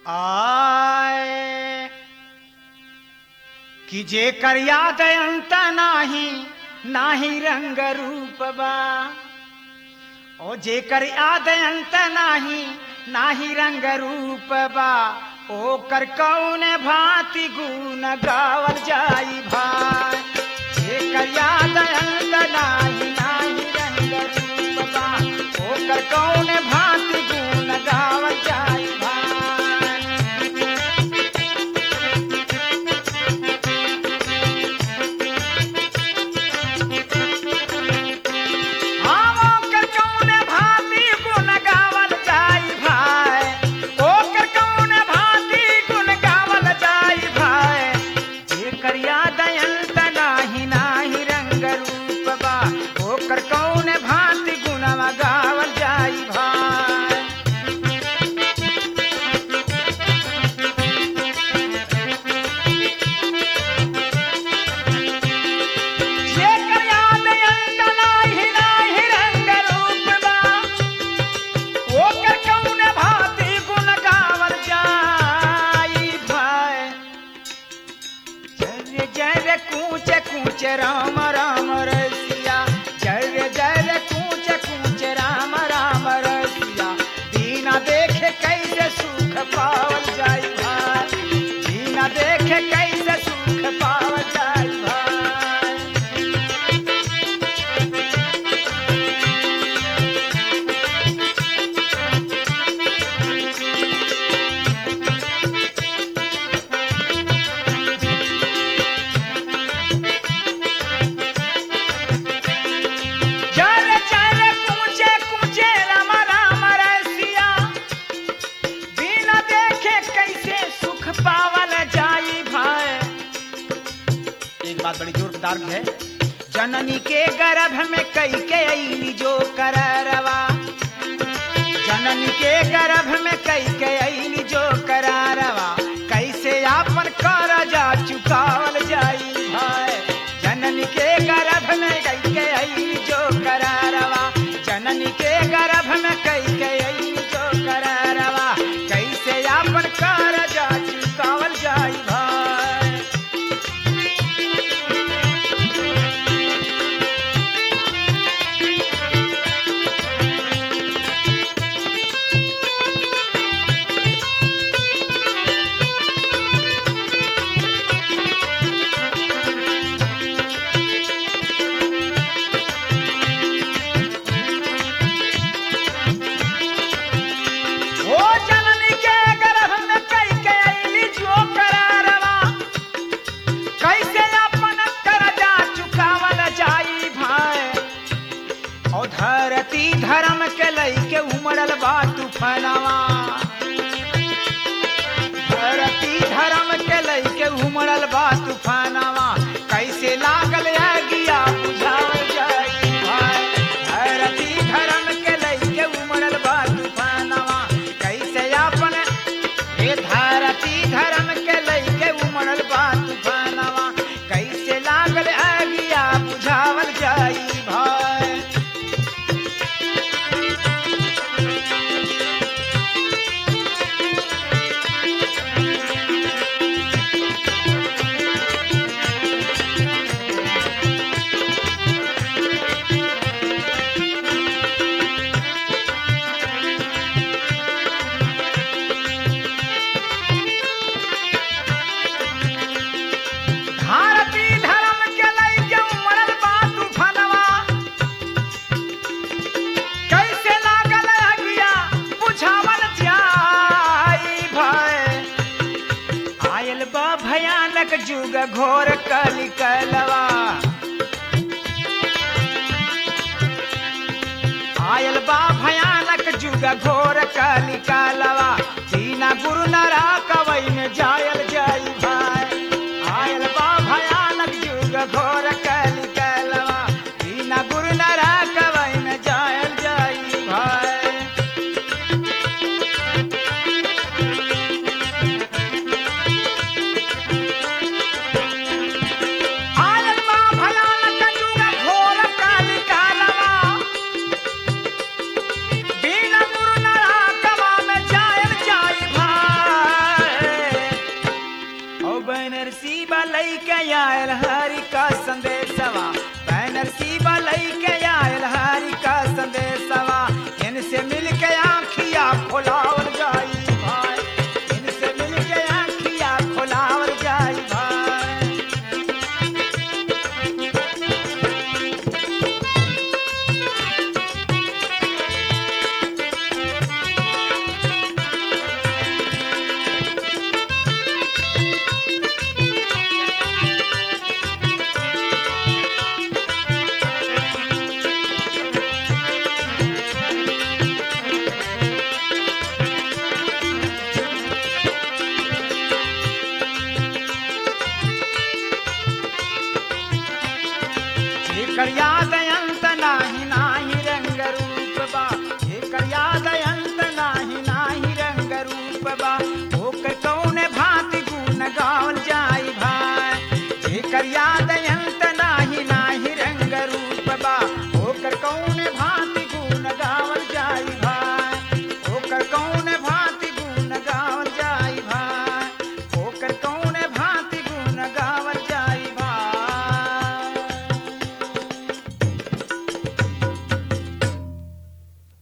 आए कि जे कर याद अंत नाही नाही रंग रूप बा ओ जे कर याद अंत नाही नाही रंग रूप बा ओ कर कौन भांति गुण गावल जाई भाई जे कर याद अंत नाही नाही रंग रूप बा ओ कर कौन भांति गुण गावल जाई भाई आमो कर कौन भांति गुण गावल जाई भाई ओ कर कौन भांति गुण गावल जाई भाई जे कर याद अंत नाही नाही रंग रूप बा ओ कर कौन भांति गुण गावल जाई भाई जेकर याद अंत नाही नाही रंग रूप बा ओकर कौन भांति गुण गावल जाई भाई जय जय कूच कूच राम राम रसिया जय जय कूच कूच राम राम रसिया दीना देखे कैसे सुख पावल जाई भाई दीना देखे कैसे सुख पावल जाई भाई चल चल कूचे कूचे राम राम रसिया बिना देखे कैसे सुख पावल जाई भाई एक बात बड़ी जोरदार भी है जननी के गर्भ में कई के अली जो कररवा जननी के गर्भ में कई के अली जो करारवा कैसे आपन करजा चुकावल जाई भाई जननी के गर्भ में कई के अली जो करारवा जननी के गर्भ में कई के अली जो करारवा कैसे आपन करजा चुकावल जाई भाई ओ जननी के गर्भ में कई के अइली जो करारवा कैसे अपन करजा चुकावल जाई भाई ओ धरती धर्म के लई के उमड़ल बा तूफानवा धरती धर्म के लई के उमड़ल बा तूफानवा कैसे लागल आगिया बुझावल जाई भाई धरती धर्म के लई के उमड़ल बा तूफानवा कैसे अपन हे धरती धर्म के लई के उमड़ल बा तूफानवा कैसे लागल आगिया बुझावल जाई भाई भारती धर्म के लई के उमड़ल बा तूफानवा कैसे लागल अगिया बुझावल जाई भय आयल बा भयानक जुग घोर कलि कलवा आयल बा भयानक जुग घोर कलि कलवा दीना गुरु नरा कवई में जायल जाई भाई आयल बा भयानक जुग घोर कलि कलवा दीना गुरु नरा कवई में जायल जाई भाई आयल बा भयानक जुग घोर कलि कलवा बिना गुरु नरा कवा में जायल जा आयल हरि का संदेशवा बैनर सीबा लई के आयल हरि का संदेशवा इनसे मिल के आँखिया खोलावल जाई भाई इनसे मिल के आँखिया खोलावल जाई भाई एकर याद अंत नाही नाही रंग रूप बा एकर याद अंत नाही नाही रंग रूप बा ओकर कौन भांति गुण गाव